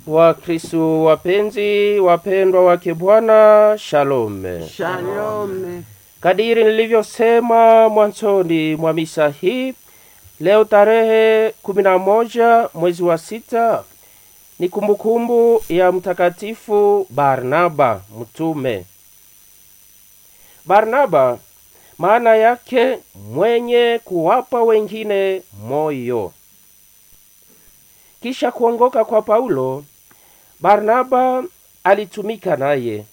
Wakristo wapenzi, wapendwa wake Bwana, shalome. Shalome. Kadiri nilivyosema mwanzoni mwa misa hii, leo tarehe 11 mwezi wa sita ni kumbukumbu ya Mtakatifu Barnaba mtume. Barnaba maana yake mwenye kuwapa wengine moyo. Kisha kuongoka kwa Paulo, Barnaba alitumika naye.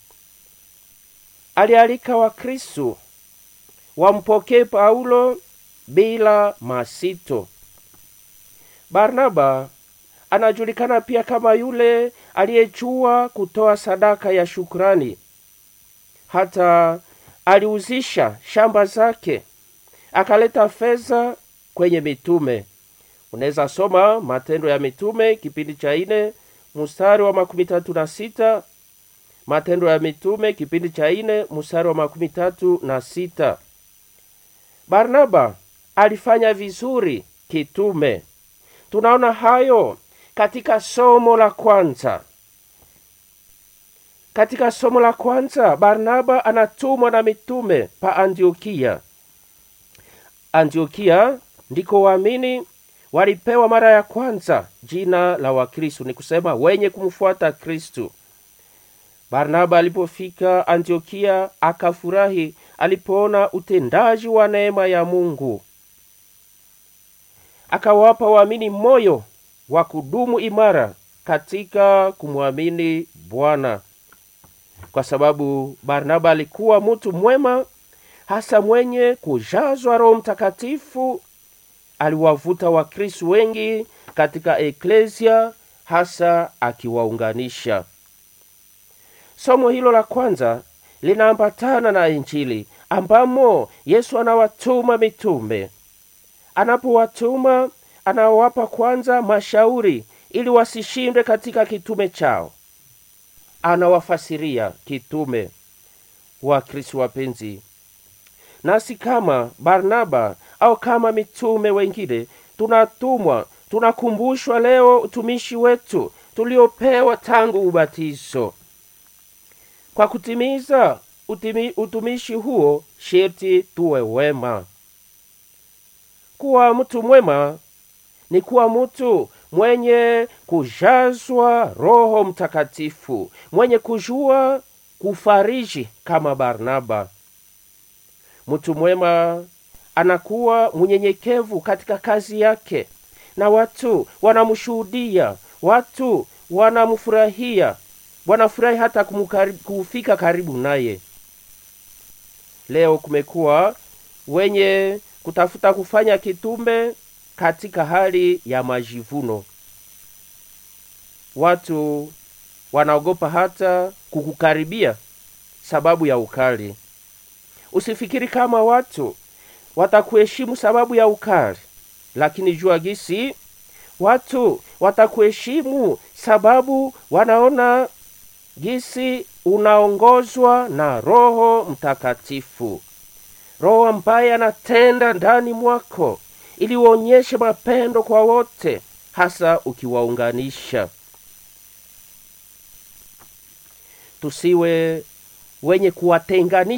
Alialika Wakristo wampokee Paulo bila masito. Barnaba anajulikana pia kama yule aliyejua kutoa sadaka ya shukrani. Hata aliuzisha shamba zake akaleta fedha kwenye mitume. Unaweza soma Matendo ya Mitume kipindi cha ine mstari wa makumi tatu na sita Matendo ya Mitume kipindi cha ine mstari wa makumi tatu na sita Barnaba alifanya vizuri kitume. Tunaona hayo katika somo la kwanza. Katika somo la kwanza, Barnaba anatumwa na mitume pa Antiokia. Antiokia ndiko waamini walipewa mara ya kwanza jina la Wakristo, ni kusema wenye kumfuata Kristu. Barnaba alipofika Antiokia akafurahi alipoona utendaji wa neema ya Mungu, akawapa waamini moyo wa kudumu imara katika kumwamini Bwana, kwa sababu Barnaba alikuwa mtu mwema, hasa mwenye kujazwa Roho Mtakatifu. Aliwavuta Wakristo wengi katika eklesia, hasa akiwaunganisha. Somo hilo la kwanza linaambatana na Injili ambamo Yesu anawatuma mitume. Anapowatuma anawapa kwanza mashauri ili wasishindwe katika kitume chao. Anawafasiria kitume. Wakristo wapenzi, nasi kama Barnaba au kama mitume wengine tunatumwa, tunakumbushwa leo utumishi wetu tuliopewa tangu ubatizo. Kwa kutimiza utimi, utumishi huo sherti tuwe wema. Kuwa mtu mwema ni kuwa mtu mwenye kujazwa Roho Mtakatifu, mwenye kujua kufariji kama Barnaba. Mtu mwema anakuwa mnyenyekevu katika kazi yake, na watu wanamshuhudia, watu wanamfurahia, wanafurahi hata kufika karibu naye. Leo kumekuwa wenye kutafuta kufanya kitume katika hali ya majivuno. Watu wanaogopa hata kukukaribia sababu ya ukali. Usifikiri kama watu watakuheshimu sababu ya ukali, lakini jua gisi watu watakuheshimu sababu wanaona gisi unaongozwa na Roho Mtakatifu, Roho ambaye anatenda ndani mwako ili uonyeshe mapendo kwa wote, hasa ukiwaunganisha. Tusiwe wenye kuwatenganisha